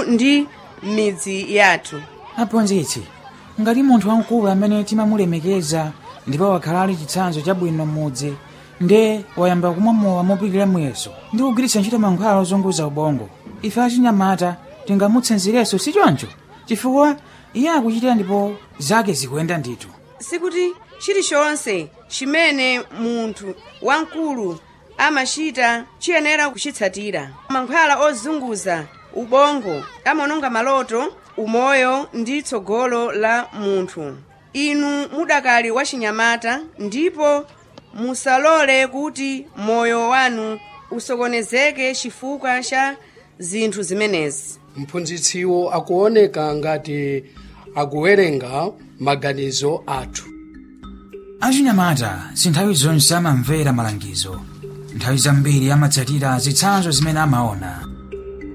kwathu ndi m'midzi yathu aphunzitsi ngati munthu wamkulu amene timamulemekeza ndipo wakhala ali chitsanzo chabwino m'mudzi nde wayamba kumwamowa mopitira muyeso ndi kugwiritsa ntchito mankhwala ozunguza ubongo ife achinyamata tingamutsanzirenso si choncho chifukwa iye akuchitira ndipo zake zikuyenda ndithu sikuti chilichonse chimene munthu wamkulu amachita chiyenera kuchitsatira mankhwala ozunguza ubongo amaononga maloto umoyo ndi tsogolo la munthu inu mudakali wachinyamata ndipo musalole kuti moyo wanu usokonezeke chifukwa cha zinthu zimenezi mphunzitsiwo akuoneka ngati akuwerenga maganizo athu achinyamata si nthawi zonse amamvera malangizo nthawi zambiri amatsatira zitsanzo zimene amaona